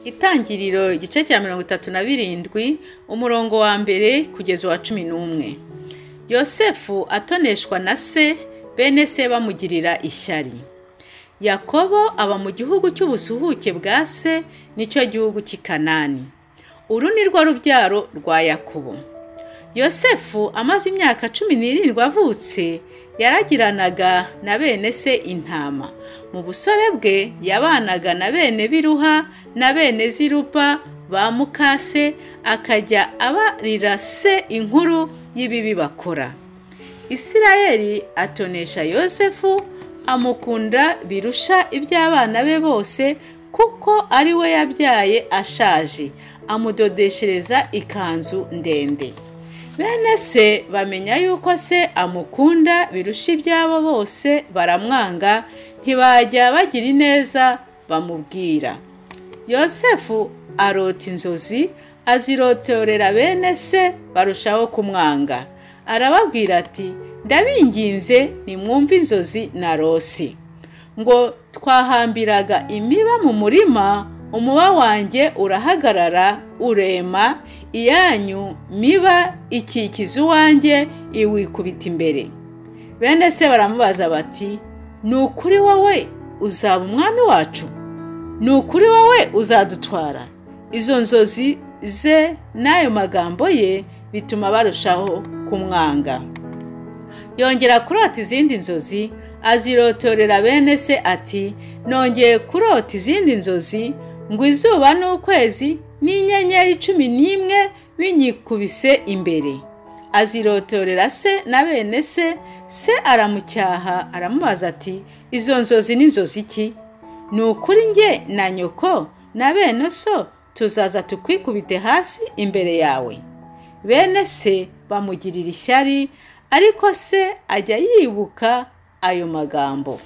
Itangiriro igice cya mirongo itatu na birindwi umurongo wa mbere kugeza uwa cumi n'umwe. Yosefu atoneshwa na se bene se bamugirira ishyari. Yakobo aba mu gihugu cy'ubusuhuke bwa se nicyo gihugu cy'i Kanani. Uru ni rwo rubyaro rwa Yakobo. Yosefu amaze imyaka cumi n'irindwi avutse yaragiranaga na bene se intama. Mu busore bwe yabanaga na bene Biruha na bene Zirupa ba mukase akajya abarira se inkuru y'ibibi bakora. Isirayeli atonesha Yosefu amukunda birusha iby'abana be bose kuko ari we yabyaye ashaje amudodeshereza ikanzu ndende. Bene se bamenya yuko se amukunda birusha ibyabo bose baramwanga ntibajya bagira ineza bamubwira. Yosefu arota inzozi azirotorera bene se barushaho kumwanga. Arababwira ati ndabinginze nimwumve inzozi narose ngo twahambiraga imiba mu murima umuba wanjye urahagarara urema iyanyu miba ikikiza uwanjye iwikubita imbere bene se baramubaza bati ni ukuri wowe uzaba umwami wacu ni ukuri wowe uzadutwara izo nzozi ze n'ayo magambo ye bituma barushaho kumwanga yongera kurota izindi nzozi azirotorera bene se ati nongeye kurota izindi nzozi ngo izuba n'ukwezi n'inyenyeri cumi n'imwe binyikubise imbere azirotorera se na bene se se aramucyaha aramubaza ati izo nzozi ni inzozi ki ni ukuri njye na nyoko na bene so tuzaza tukwikubite hasi imbere yawe bene se bamugirira ishyari ariko se ajya yibuka ayo magambo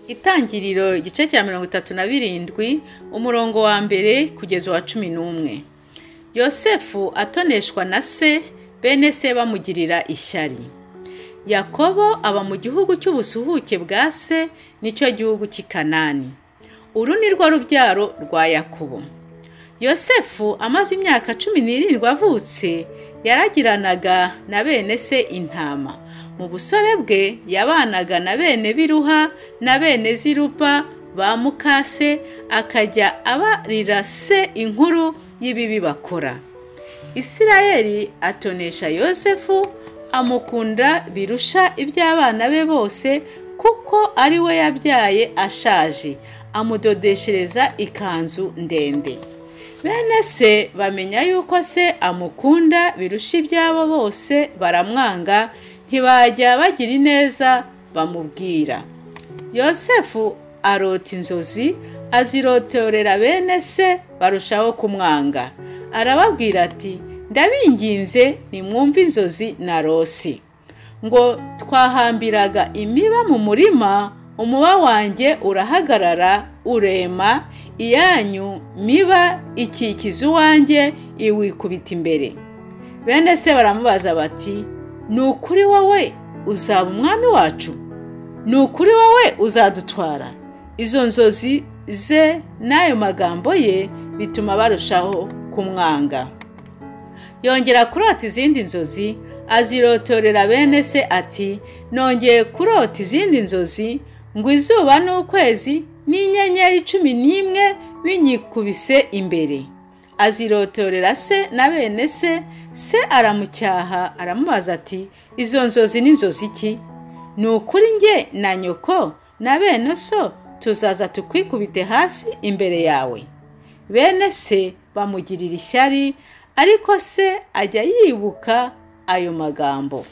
itangiriro igice cya mirongo itatu na birindwi umurongo wa mbere kugeza uwa cumi n'umwe yosefu atoneshwa na se bene se bamugirira ishyari yakobo aba mu gihugu cy'ubusuhuke bwa se nicyo gihugu cy'i kanani uru ni rwo rubyaro rwa yakobo yosefu amaze imyaka cumi n'irindwi avutse yaragiranaga na bene se intama mu busore bwe yabanaga na bene biruha na bene zirupa ba mukase akajya abarira se inkuru y'ibibi bakora isirayeli atonesha yosefu amukunda birusha iby'abana be bose kuko ari we yabyaye ashaje amudodeshereza ikanzu ndende bene se bamenya yuko se amukunda birusha ibyabo bose baramwanga ntibajya bagira ineza bamubwira yosefu arota inzozi azirotorera bene se barushaho kumwanga arababwira ati ndabinginze nimwumve inzozi narose ngo twahambiraga imiba mu murima umuba wanjye urahagarara urema iyanyu miba ikikiza uwanjye iwikubita imbere bene se baramubaza bati ni ukuri wowe uzaba umwami wacu ni ukuri wowe uzadutwara izo nzozi ze n'ayo magambo ye bituma barushaho kumwanga yongera kurota izindi nzozi azirotorera bene se ati nongeye kurota izindi nzozi ngo izuba n'ukwezi n'inyenyeri cumi n'imwe binyikubise imbere azirotorera se na bene se se aramucyaha aramubaza ati izo nzozi ni inzozi ki ni ukuri njye na nyoko na bene so tuzaza tukwikubite hasi imbere yawe bene se bamugirira ishyari ariko se ajya yibuka ayo magambo